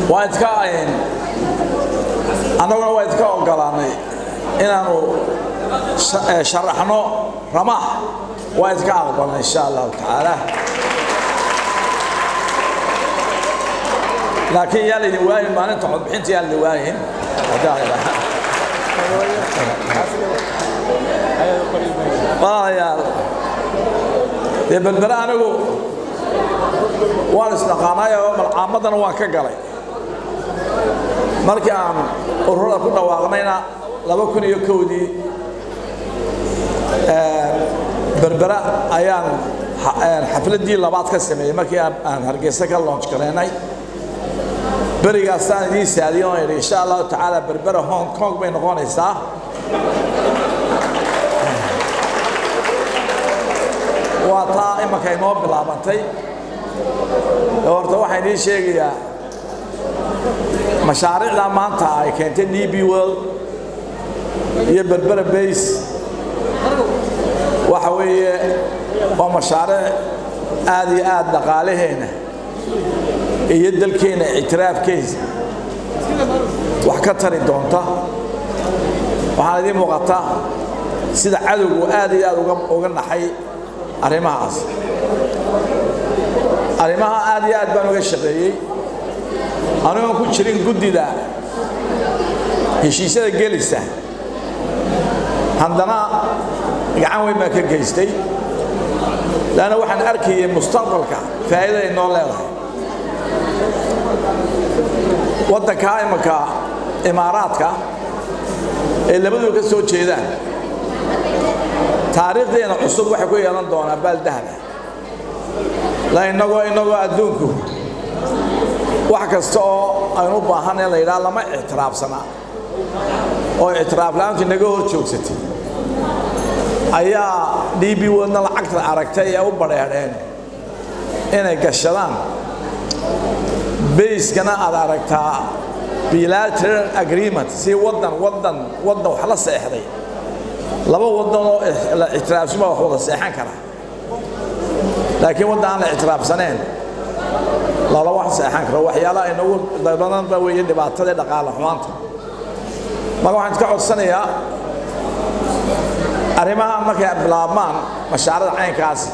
waa idka annaguna waa idka ogolaanay inaanu sharaxno ramax waa idka aqbalnay insha allahu tacaala laakiin yaa laydin waayin maalinta codbixinta yaa laydin waayin walaalayaal dee berbere anigu waan isdhaqaanaayoo malcaamadana waan ka galay markii aan ururada ku dhawaaqnayna laba kun iyo kowdii berbera ayaan xafladdii labaad ka sameeyey markii aan hargeysa ka loonj garaynay berigaasaan idiin saadiyo oo idhi insha allahu tacaala berbera hong kong bay noqonaysaa waa taa imanka inoo bilaabantay horta waxaan idiin sheegayaa mashaariicda maanta ay keentay d b world iyo berbera base waxa weeye waa mashaariic aad iyo aad dhaqaalaheena iyo dalkeena ictiraafkeisa wax ka tari doonta waxaan idiin muuqata sida cadowgu aad iyo aad uga naxay arrimahaas arrimaha aad iyo aad baan uga shaqeeyey anigoon ku jirin guddida heshiisyada gelisa haddana gacan weyn baan ka geystay laanna waxaan arkayay mustaqbalka faa'iida ay noo leedahay waddankaa imanka imaaraadka ee labaduba ka soo jeedaan taariikhdeena cusub waxay ku yeelan doonaa baaldahaba la inagoo inagoo adduunku wax kasta oo aynu u baahan in la yidhaha lama ictiraafsana oo ictiraaf la-aantu inaga hor joogsatay ayaa d b wadna lacagta aragtay ee u badheedheen inay gashadaan bayskana aad aragtaa bilateral agreement si wadan wadan wadan wax la seexday laba wadan oo la ictiraafsuma wax wada seexan kara laakiin waddan aan la ictiraafsaneen lala wax seexan karo waxyaalaha inagu badanba weeye dhibaatada ee dhaqaale xumaanta marka waxaan iska codsanayaa arrimaha markay bilaabmaan mashaarada caynkaasi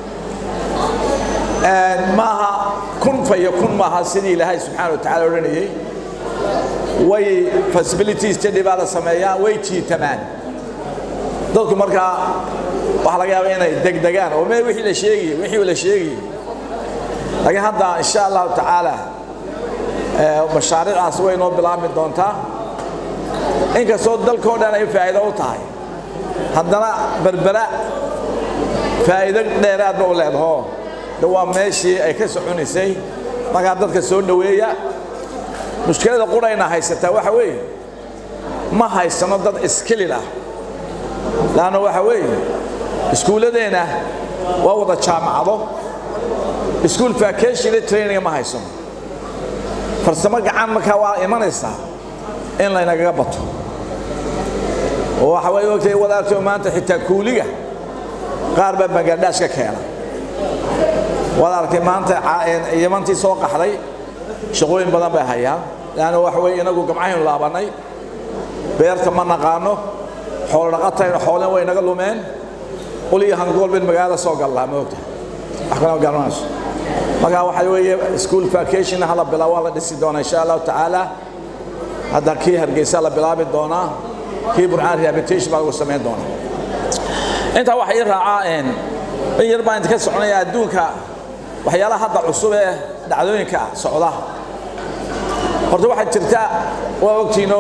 maaha kun fa iyo kun maaha sidii ilaahay subxaana wa tacala odhanayey way possibility study baa la sameeyaa way jiitamaan dadku markaa waxaa laga yaaba inay degdegaan oo mee wixii la sheegayey wixii la sheegayey laakiin hadda insha allahu tacaala mashaariicaas way noo bilaabmi doontaa inkastoo dalkoo dhan ay faa'iido u tahay haddana berbera faa'iido dheeraadba u leedaho de waa meeshii ay ka soconaysay markaa dadka soo dhoweeya mushkilada qurayna haysataa waxa weeye ma haysano dad iskilil ah laanna waxa weeye iskuulladeenna waa wada jaamacado iskuul vacationle traininga ma haysano farsamo gacan markaa waa imanaysaa in laynagaga bato oo waxa way ogtay wadaartay maanta xitaa kuuliga qaar baa bangladesh ka keena waad arkay maanta yamantii soo qaxday shaqooyin badan bay hayaan laanna waxa weye inagu gamcahaynu laabannay beerta ma naqaano xoolo dhaqatayna xoolen way naga lumeen ul iyo hangool bayn magaalada soo gallaa ma ogta wax kalama garanayso markaa waxa weeye school vacation hala bilaa waa la dhisi doonaa insha allahu tacaala hadda kii hargeysa la bilaabi doonaa kii burcaan rehabilitation baa lagu samayn doonaa intaa waxa ii raacaa in yar baan idinka soconaya adduunka waxyaalaha hadda cusub ee dhacdooyinka socda horta waxaa jirta waa ogtiino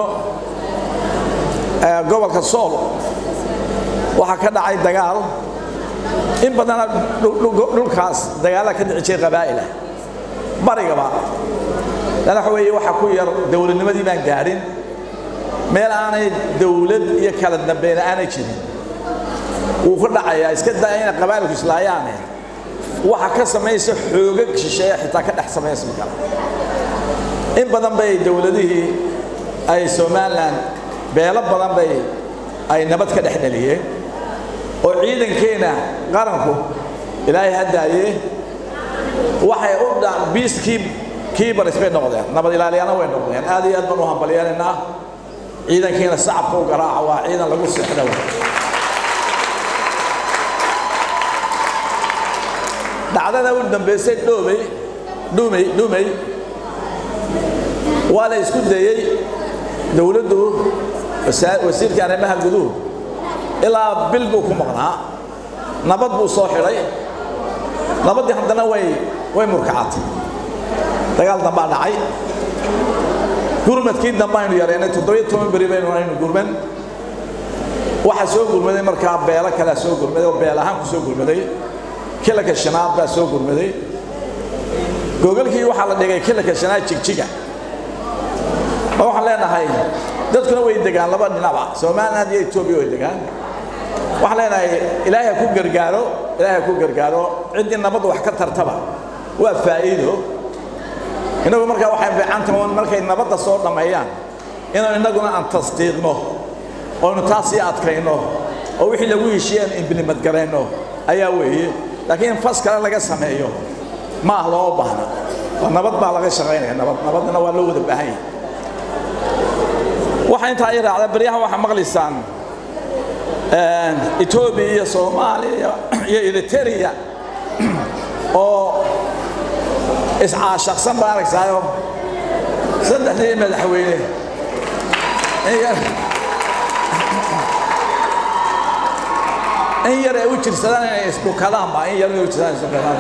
gobolka sool waxaa ka dhacay dagaal in badana dhulkaas dagaala ka dhici jiray qabaa'ila barigaba lana waxa weeye waxaa ku yar dowladnimadii baan gaadhin meel aanay dowlad iyo kala dambayna aanay jirin wuu ku dhacayaa iska daya inay qabaa'ilku islaayaane waxa ka samaysa xoogag shisheeya xitaa ka dhex samaysmi kara in badan bay dowladihii ay somalilan beelo badan bay ay nabad ka dhex dhaliyeen oo ciidankeena qaranku ilaahay haddaayee waxay u peacekeep kiibaris bay noqdeen nabad ilaaliyana way noqdeen aad iyo aad baan u hambalyeelaynaa ciidankiina sacabka u garaaca waa ciidan lagu seexda dhacdada u dambaysay dhoomey dhumey dhumey waa la isku dayey dowladdu wasiirka arrimaha guduhu ilaa bil buu ku maqnaa nabad buu soo xidhay nabaddii haddana way way murkacatay dagaal dambaa dhacay gurmadkii dambe aynu yareynay toddobiyo toban beri baynu aynu gurman waxaa soo gurmaday markaa beelo kalea soo gurmaday oo beel ahaan ku soo gurmaday kilanka shanaad baa soo gurmaday googolkii waxaa la dhigay kilanka shanaad jigjiga ma waxaan leenahay dadkuna way degaan laba dhinacba somaliland iyo etoobiya way degaan waxaan leenahay ilaahay ha ku gargaaro ilaahay ha ku gargaaro ciddii nabadda wax ka tartaba waa faa'iido innagu markaa waxay fiicantahay markay nabadda soo dhammeeyaan inaan innaguna aan tasdiiqno oynu taas sii adkayno oo wixii lagu heshiiyeen imbilimad garayno ayaa weeye laakiin in fas kale laga sameeyo ma ah looma baahna waa nabad baa laga shaqaynaya nabad nabadna waa loo wada baahan yahay waxaa intaa i raacda baryahan waxaa maqlaysaan etoobiya iyo soomaaliya iyo eriteria oo iscaashaqsan baa aragsaayo saddexdii madaxweyne in yar ay u jirsadaan inay isdhukadaan ba in yar inay u jirsadaan isdhukadaan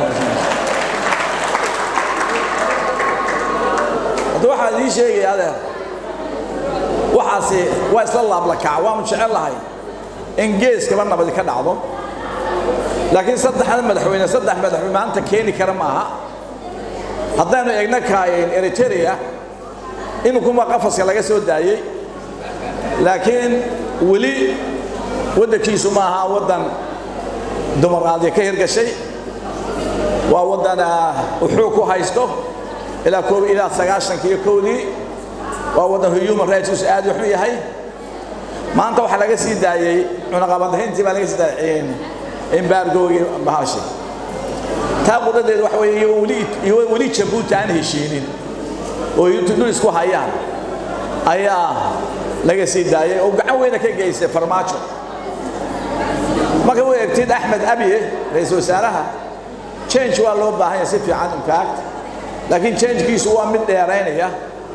hadda waxaa idiin sheegaya adeer waxaasi waa isla laablakaca waanu jecel lahay in geeskaba nabadi ka dhacdo laakiin saddexda madaxweyne saddex madaxweyne maanta keeni kara maaha haddaynu eegna kaayeen eriteria iminkuma qafaska laga soo daayey laakiin weli waddankiisu ma aha waddan dimuqraadiya ka hirgashay waa waddan uxuu ku haysto ilaa koob ilaa sagaashanka iyo kowdii waa waddan human rights aad u xun yahay maanta waxaa laga sii daayey cunaqabadayntii baa laga sii daayey embargogii bahashi taa qudadeedu waxa weeye iyo weli iyo weli jabuuti aan heshiinin oo dul isku hayaan ayaa laga sii daayey oo gacan weyna ka geystay farmaajo marka u eegtid axmed abiye ra-iisul wasaaraha change waa loo baahan yahay si fiican infact laakiin changekiisu waa mid dheeraynaya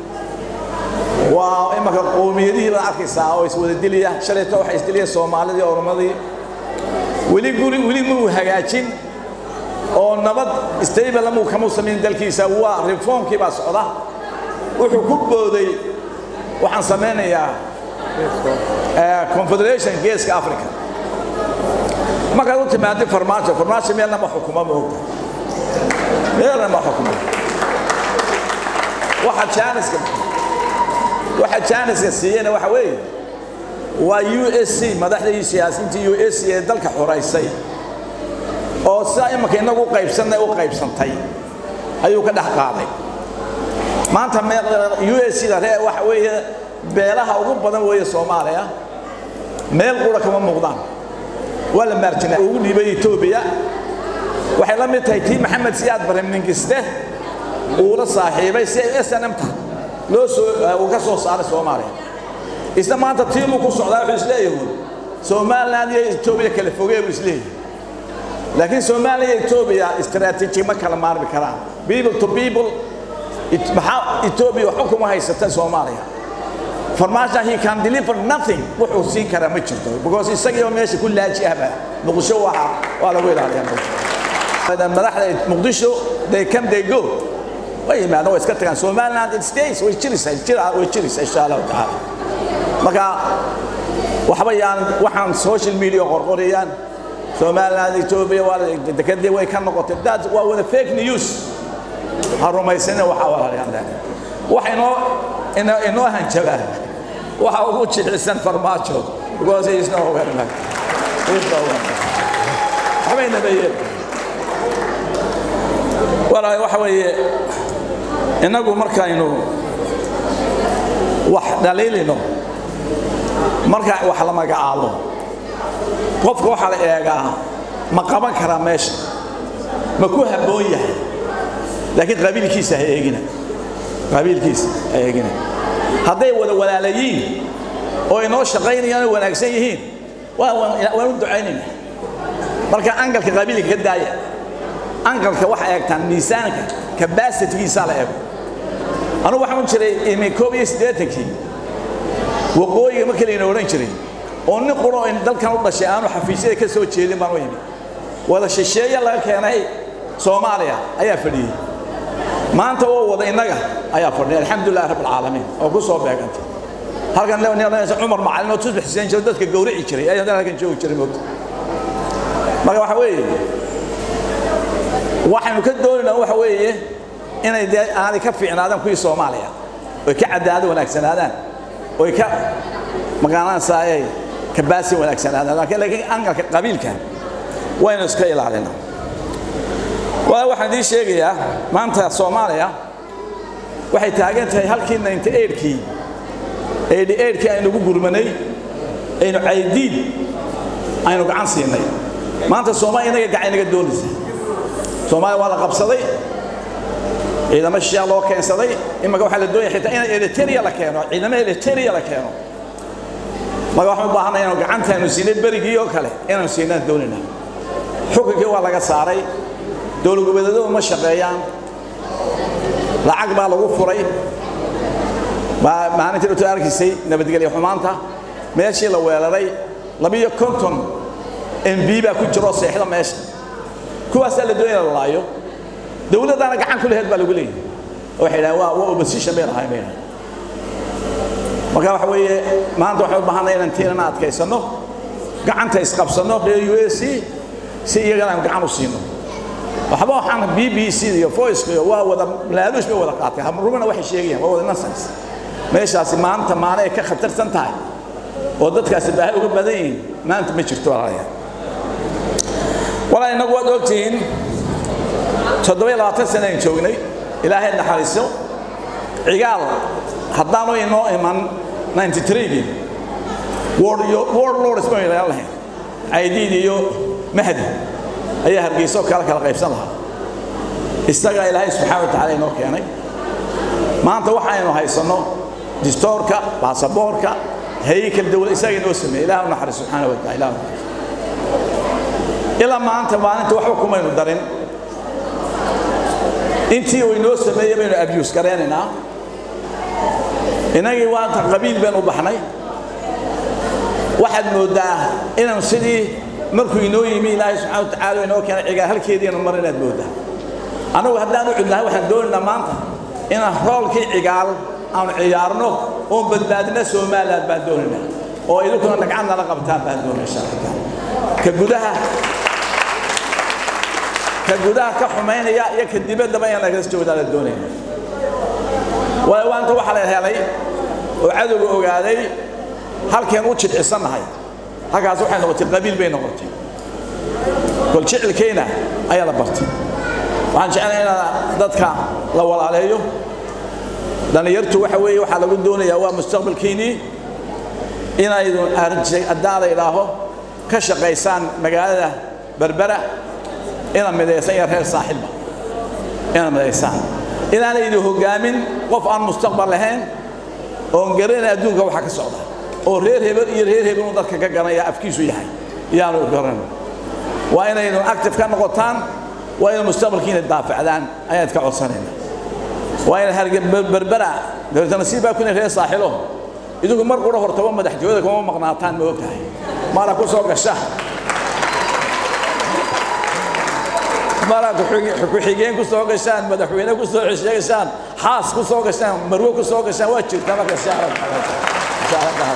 waa imanka qoomiyadihii baad arkaysaa oo iswada dilaya shalayto waxay isdilaya soomaalidii oromadii weli guri weli muu hagaajin oo nabad stable muu kamuu samayn dalkiisa waa reformkii baa socda wuxuu ku booday waxaan samaynayaa confederation geeska africa markaad u timaadi farmaajo farmaajo meelna ma xukumo moogta meelna ma xukumo waxa jaaniska waxa jaaniska siiyena waxa weeye waa u s c madaxdii siyaasiintii u s c ee dalka xoraysay oo sidaa imanka inagu qaybsanay u qaybsantay ayuu ka dhex qaaday maanta u s c da ree waxa weeye beelaha ugu badan weeye soomaaliya meel qura kama muuqdaan waa la maarjina ugu dhiibay etoobiya waxay la mid tahay tii maxamed siyaad barre mingiste uu la saaxiibay si ay snmta loo soo uu ka soo saaray soomaaliya isna maanta tiimuu ku socdaa wuxuu isleeyahay somaliland iyo etoobiya kala fogee buu isleeyahay laakiin soomaaliya iyo etoobiya istaraatiiji ma kala maarmi karaan people to people maxaa etoobiya waxba kuma haysata soomaaliya farmaajo he can deliver nothing wuxuu siin karaa ma jirto because isagii oo meesha ku laaji ahba muqdisho waxa waa lagu ilaaliyaa madaxda muqdisho they come they go way yimaadaan way iska tagaan somaliland it stays way jiraysaa jira way jiraysaa insha allahu tacaala marka waxba yaan waxaan social media qorqorayaan somaliland ethiopia waa dekadii way ka noqotay dad waa wada fake news ha rumaysana waxa walaalayaan waxa inoo inoo hanjabaa waxa ugu jicisan farmaajo because he is no overnight he is no overnight waxbay nabeeyeen walaal waxa weeye innagu markaynu wax dhaliilino marka wax la magacaabo qofka waxaa la eegaa ma qaban karaa meesha ma ku habboon yahay laakiin qabiilkiisa ha eegina qabiilkiisa ay eegina hadday wada walaalayiin oo inoo shaqaynayaan oo wanaagsan yihiin waan u ducaynayna marka angalka qabiilka ka daaya angalka waxa eegtaan miisaanka kabasitigiisaa la eego anugu waxaan u jiray imi koob iyo siddeetankii waqooyiga markii layna odhan jiray oo nin quro in dalkan u dhashay aanu xafiisyada ka soo jeedin baan u yimi wada shisheeye laga keenay soomaaliya ayaa fadhiyey maanta oo wada innaga ayaa fadhiya alxamdulilah rabb alcaalamiin oo ku soo beegantay halkan cumar macalin oo tusbax xuseen jiro dadka gowrici jiray ayaa halkan joogi jiray moogta marka waxa weeye waxaynu ka doonaynaa waxa weeye inay dee aanay ka fiicnaadaan kuwii soomaaliya oy ka cadaalad wanaagsanaadaan oy ka maqaanaansaayay kabaasi wanaagsanaadaan laakiin angalka qabiilka waynu iska ilaalinaa walaa waxaan idiin sheegayaa maanta soomaaliya waxay taagan tahay halkii ninety eightkii eighty eightkii aynu ugu gurmanay aynu caydiid aynu gacan siinay maanta soomaaliya inaga gacan inaga doonaysa soomaaliya waa la qabsaday ciidamo shishaa loo keensaday imaka waxaa la doonaya xitaa in eliteria la keeno ciidamo eliteria la keeno marka waxaan u baahanay inanu gacanta aynu siinay berigii oo kale inaynu siinaan doonayna xukunkii waa laga saaray dowlad goboleedyadu ma shaqeeyaan lacag baa lagu furay maalintii dhowto arkaysay nabadgelyo xumaanta meeshii la weeraray labiyo konton mb baa ku jiroo seexda meesha kuwaasaa la doonaya la laayo dowladdaana gacan ku laheed baa lagu leeyahay waxay dhahaan waa waa opposition bay lahayn bay dhahaan marka waxa weeye maanta waxaan u baahanay inaan tiinana adkaysanno gacanta isqabsanno reer u s c si iyagana aan gacan u siino waxba waxaan b b c iyo voice iyo waa wada laaluush bay wada qaatay rumana waxay sheegayaan waa wada nonsense meeshaasi maanta maana ay ka khatarsan tahay oo dadkaasi baahi uga badan yihiin maanta ma jirto walaalayaal walaa innagu waad ogtihiin toddoba labaatan sana aan joognay ilaahay naxariiso cigaal haddaanu inoo iman 93gii world lords baynu yeelan lahayn caydiid iyo mahdi ayaa hargeyso kala kala qaybsan lahaa isagaa ilaahay subxaana wa tacaala inoo keenay maanta waxaynu haysanno distoorka baasaboorka haykal dawlad isaga inoo sameeyey ilaah u naxariis subxaana wa taala ilaah ilaa maanta maalinta waxba kumaynu darin intii uu inoo sameeyey baynu abuse garaynaynaa innagii waanta qabiil baynu u baxnay waxaad mooddaa inaan sidii markuu inoo yimi ilaahay subxana wa tacaala inoo keenay cigaal halkeediinu mar inaad mooddaa annagu haddaan u cudnahay waxaan doonaynaa maanta inaan roolkii cigaal aanu ciyaarno oon badbaadina somaliland baan doonaynaa oo idinkuna dhagcad nala qabtaan baan doonay insha allah taala ka gudaha ka gudaha ka xumaynaya iyo ka dibaddaba in lagala joogdaa la doonaya waayo waanta waxaa la helay oo cadowga ogaaday halkeen u jidcisannahay halkaas waxay noqotay qabiil bay noqotay kol jicilkayna ayaa la bartay waxaan jeclahay inaa dadka la walaaleeyo dhallinyartu waxa weeye waxaa lagu doonayaa waa mustaqbalkiinnii inaydun haddaan la idhaaho ka shaqaysaan magaalada berbera ina midaysan iyo reer saaxilba ina midaysaan inaanay idin hoggaamin qof aan mustaqbal lahayn oon garanay adduunka waxa ka socda oo reer hebel iyo reer hebel uu dadka ka garanaya afkiisu yahay iyaanu garan waa inaynu active ka noqotaan waa inay mustaqbalkiina daafacdaan ayaan ka codsanayna waa inay harge berbera nasiib baa kuna reer saaxilo idinku mar qura hortaba madaxtooyada kuma maqnaataan ma ogtahay mara ku soo gasha mara ku-xigeen ku soo gashaan madaxweyne ku soo sheegashaan xaas ku soo gashaan marwo ku soo gashaan waa jirtaa marka shacrab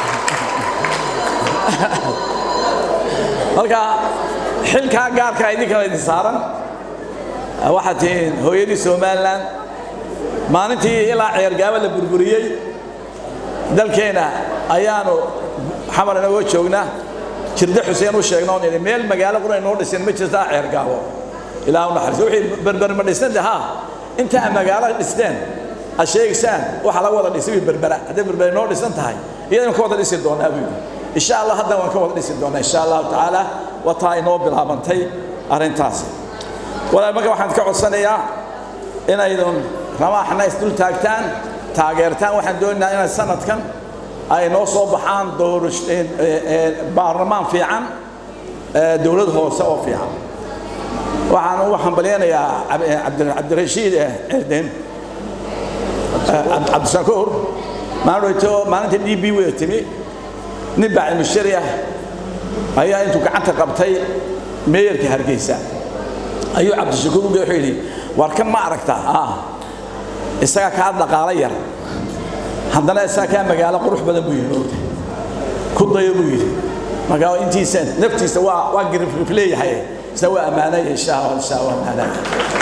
marka xilkaa gaarkaa idinkana idin saaran waxaad tihiin hooyadii somalilan maalintii ilaa ceergaaba la burburiyey dalkeenna ayaanu xamar inagoo joognaa jirde xuseen u sheegno on idhi meel magaalo qura inoo dhisin ma jirtaa ceergaabo ilaa u naxariiso wixii berber ma dhisnade haa inta aad magaalo dhisteen aad sheegaysaan waxa laga wada dhisay berbera hadday berber inoo dhisan tahay iyadaan ka wada dhisi doonaa buu yidhi insha allah haddan waan ka wada dhisi doonaa insha allahu tacaala wataa inoo bilaabantay arrintaasi walaal marka waxaan ka codsanayaa inaydun ramaaxna isdul taagtaan taageertaan waxaan doonaynaa inay sanadkan ay noo soo baxaan baarlamaan fiican dowlad hoose oo fiican waxaan ugu hambalyaynayaa cabdirashiid cirden cabdishakuur maalintoo maalinta d b wada timi nin baa cilmishari ah ayaa intuu gacanta qabtay meeyarka hargeysa ayuu cabdishakuur uge wuxuu yidhi war kan ma aragtaa ah isaga kaa dhaqaalo yar haddana isaga kaa magaalo qurux badan buu yidhi ogta ku dayo buu yidhi marka intiisa naftiisa waa waa girifrif leeyahay isna waa ammaanaya insha allah insha allah ammaanaya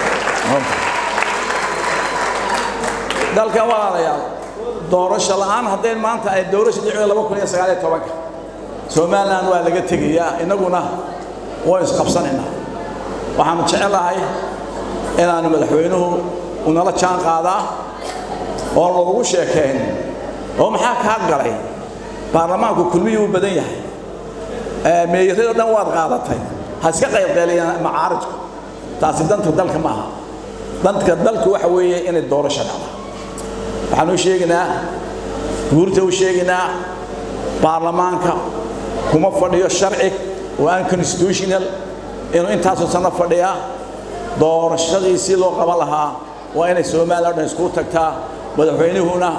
dalkan walaalayaal doorasho la'aan hadday maanta ay doorasho dhicdo laba kun iyo sagaal iyo tobanka somaliland waa laga tegayaa innaguna waa isqabsanaynaa waxaanu jecelahay inaanu madaxweynuhu unala jaan qaadaa oo loogu sheekayn oo maxaa kaa galay baarlamaanku kulmiyuu u badan yahay meeyarado dhan waad qaadatay ha iska qaybqeeliyaan macaaridku taasi danta dalka ma aha danka dalku waxa weeye inay doorasho dhacda waxaan u sheegaynaa guurta u sheegaynaa baarlamaanka kuma fadhiyo sharci oo aan constitutional inuu intaasoo sano fadhiyaa doorashadii si loo qaban lahaa waa inay somalilan o dhan iskugu tagtaa madaxweynuhuna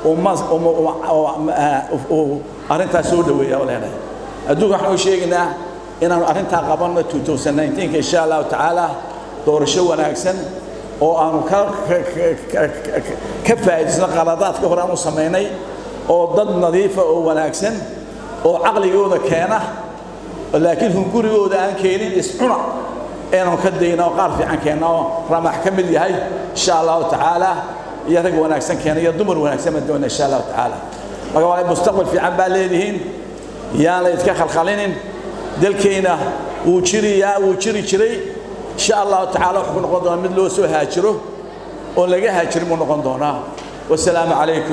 arrintaas soo dhaweeya leenahay adduunka waxaan u sheegaynaa inaanu arrintaa qabanno insha allahu tacaala doorasho wanaagsan oo aanu ka faa'idaysno qaladaadka hore aanu samaynay oo dad nadiifa oo wanaagsan oo caqligooda keena laakiin hungurigooda aan keenin iscuna inaanu ka dayna oo qaar fiican keenna oo ramax ka mid yahay insha allahu tacaala iyo rag wanaagsan keena iyo dumar wanaagsan baan doona insha allahu tacaala marka waa mustaqbal fiican baa leedihiin yaan la idka khalkhalinin dalkayna wuu jiriyaa wuu jiri jiray insha allahu tacaala wuxuu ku noqon doonaa mid loo soo haajiro oo laga haajirin buu noqon doonaa wasalaamu calaykum